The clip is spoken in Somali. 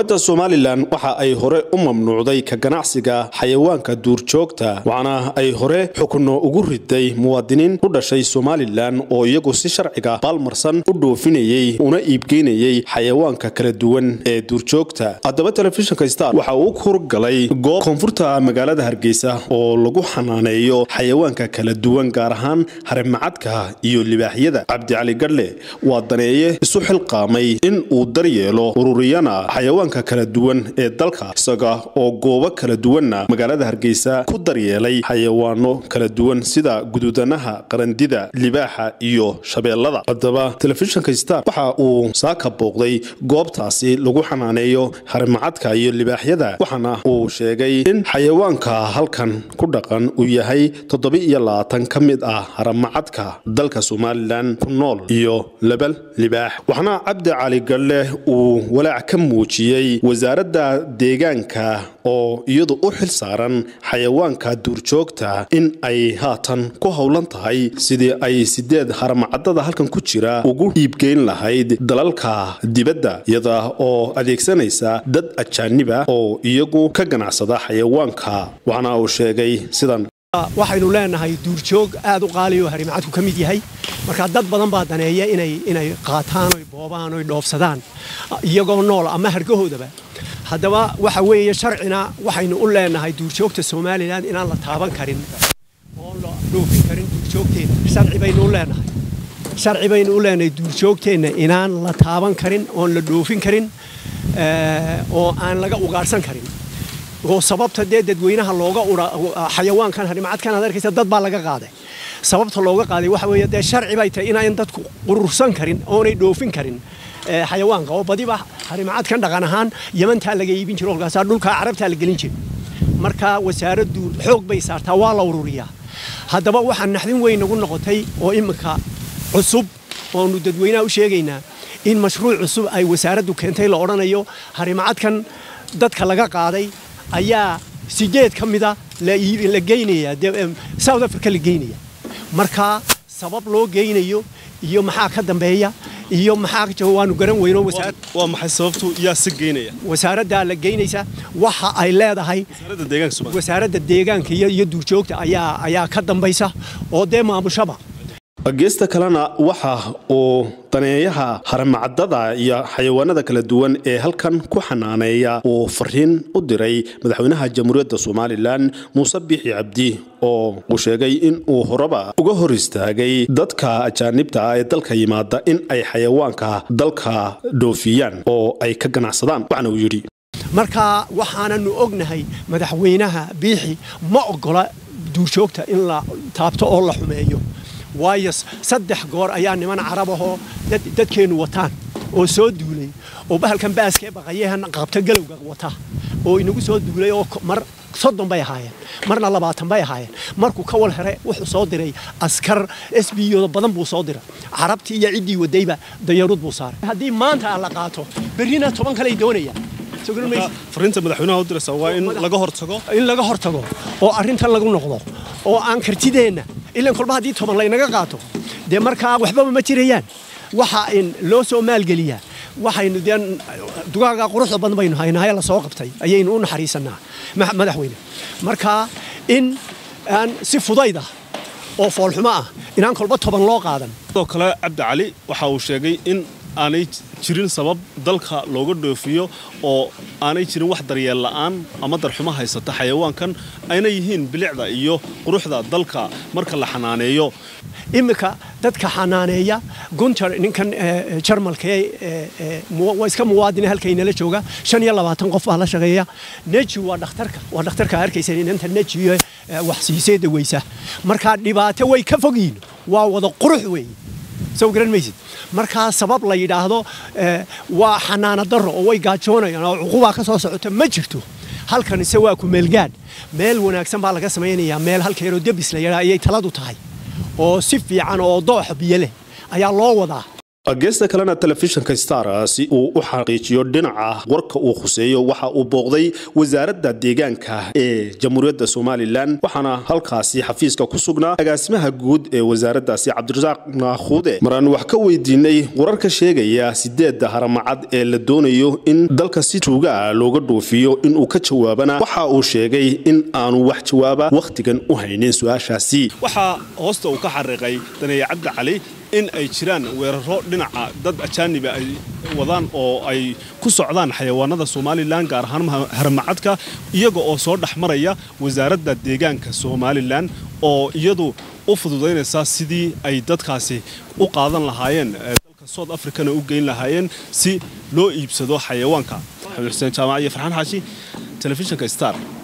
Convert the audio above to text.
da somalilan waxa ay hore u mamnuucday ka ganacsiga xayawaanka duurjoogta waxaana ay hore xukunno ugu riday muwaadiniin u dhashay somalilan oo iyagu si sharciga baalmarsan u dhoofinayey una iibgeynayey xayawaanka kala duwan ee duurjoogta haddaba telefishinka star waxa uu kurgalay goob koonfurta magaalada hargeysa oo lagu xanaaneeyo xayawaanka kala duwan gaar ahaan harimacadka iyo libaaxyada cabdicali gadhle waa daneeye isu xilqaamay in uu daryeelo ururiyana xayawaanka kala duwan ee dalka isaga oo goobo kala duwanna magaalada hargeysa ku daryeelay xayawaano kala duwan sida gududanaha qarandida libaaxa iyo shabeellada haddaba telefishinka star waxa uu saaka booqday goobtaasi lagu xanaaneeyo harimacadka iyo libaaxyada waxaana uu sheegay in xayawaanka halkan ku dhaqan uu yahay toddoba-iyo labaatan ka mid ah haramacadka dalka somalilan ku nool iyo lebal libaax waxaana cabdi cali gadhle uu walaac ka muujiyey wasaaradda deegaanka oo iyadu u xil saaran xayawaanka duurjoogta in ay haatan ku howlan tahay sidii ay sideed haramacadada halkan ku jira ugu iibgeyn lahayd dalalka dibadda iyada oo adeegsanaysa dad ajaaniba oo iyagu ka ganacsada xayawaanka waxaana uu sheegay sidan waxaynu leenahay duurjoog aad u qaaliyo harimacadku ka mid yahay marka dad badan baa daneeya inay qaataan oy boobaan oy dhoofsadaan iyagoo nool ama hargahoodaba haddaba waxa weeye sharcina waxaynu u leenahay duurjoogta somalilan inaan la taaban karin oon la dhoofin karin duurjoogteenna sharci baynu u leenahay sharci baynu u leenahay duurjoogteenna inaan la taaban karin oon la dhoofin karin oo aan laga ugaarhsan karin oo sababta dee dadweynaha looga xayawaankan harimacadkan aad arkaysa dad baa laga qaaday sababta looga qaaday waxa weeye dee sharci bay tahay inaan dadku qurursan karin oonay dhoofin karin xayawaanka oo badiba harimacadkan dhaqan ahaan yamantaa laga iibin jiro kolkaasaa dhulkaa carabtaa la gelin jiro marka wasaaraddu xoog bay saartaa waa la ururiyaa haddaba waxaa naxdin weyn nagu noqotay oo iminka cusub oonu dadweynaha u sheegaynaa in mashruuc cusub ay wasaaraddu keentay la odhanayo harimacadkan dadka laga qaaday ayaa sideed ka mida la geynaya south africa la geynaya markaa sabab loo geynayo iyo maxaa ka dambeeya iyo maxaa waanu garan weyno waa maxay sababtu yaa si geynaya wasaaraddaa la geynaysa waxa ay leedahay wasaaradda deegaanka iyo duurjoogta ayaa ayaa ka dambaysa oo dee maamushaba geesta kalena waxa uu daneeyaha haramacadada iyo xayawaanada kala duwan ee halkan ku xanaaneeya uu fariin u diray madaxweynaha jamhuuriyadda somalilan muuse biixi cabdi oo uu sheegay in uu horeba uga hor istaagay dadka ajaanibta ah ee dalka yimaada in ay xayawaanka dalka dhoofiyaan oo ay ka ganacsadaan waxaana uu yidhi marka waxaananu ognahay madaxweynaha biixi ma ogola duurjoogta in la taabto oo la xumeeyo waayo saddex goor ayaa niman carabahoo dadkeennu wataan oo soo duulay oo bahalkan baaskee baqayahan qabta galowga wata oo inagu soo duulay oo mar soddon bay ahaayeen marna labaatan bay ahaayeen markuu ka wal here wuxuu soo diray askar s b oda badan buu soo diray carabtii iyo ciddii wadayba dayaruud buu saaray haddii maanta la qaato berrina toban kaley doonayaan fariinta madaxweynaha u diraysa waa in laga hortago in laga hortago oo arrintan lagu noqdo oo aan kartideenna ilan kolba haddii toban laynaga qaato dee markaa waxbaba ma jirayaan waxa in loo soo maalgeliyaa waxaynu dee dugaaga quruxda badan baynu haynahay la soo qabtay ayaynu u naxariisanaa madaxweyne marka in aan si fudayda oo foolxumo ah inaan kolba toban loo qaadan sidoo kale cabdi cali waxa uu sheegay in aanay jirin sabab dalka looga dhoofiyo oo aanay jirin wax daryeel la'aan ama darxumo haysata xayawaankan ayna yihiin bilicda iyo quruxda dalka marka la xanaaneeyo iminka dadka xanaaneeya gunter ninkan jarmalka waa iska muwaadine halkaynala jooga shan iyo labaatan qof baa la shaqeeya neji waa dhakhtarka waa dhakhtarka arkaysa inanta neji wax siisee daweysa marka dhibaato way ka fogyiin waa wada qurux weeye soo garan maysid markaa sabab la yidhaahdo waa xanaano darro oo way gaajoonayaan oo cuqubaa ka soo socota ma jirto halkan ise waa ku meelgaadh meel wanaagsan baa laga samaynayaa meel halka yaroo debis la yadhaa ayay taladu tahay oo si fiican oo dooxa biyo leh ayaa loo wadaa geesta kalena telefishinka star si uu u xaqiijiyo dhinaca warka uu khuseeyo waxa uu booqday wasaaradda deegaanka ee jamhuuriyadda somalilan waxaana halkaasi xafiiska ku sugnaa agaasimaha guud ee wasaaraddaasi cabdirasaaq naakhuude maraan wax ka weydiinay wararka sheegaya sideedda haramacad ee la doonayo in dalka si tuugaa looga dhoofiyo inuu ka jawaabana waxa uu sheegay in aanu wax jawaaba wakhtigan u haynin su-aashaasi waxaa hoosta uu ka xariiqay daneeye cabdi cali in ay jiraan weeraro dhinaca dad ajaaniba ay wadaan oo ay ku socdaan xayawaanada somalilan gaar ahaan haramacadka iyaga oo soo dhex maraya wasaaradda deegaanka somalilan oo iyadu u fududaynaysa sidii ay dadkaasi u qaadan lahaayeen dalka south africana u geyn lahaayeen si loo iibsado xayawaanka xamed xuseen jaamac iyo farxaan xaashi telefishinka star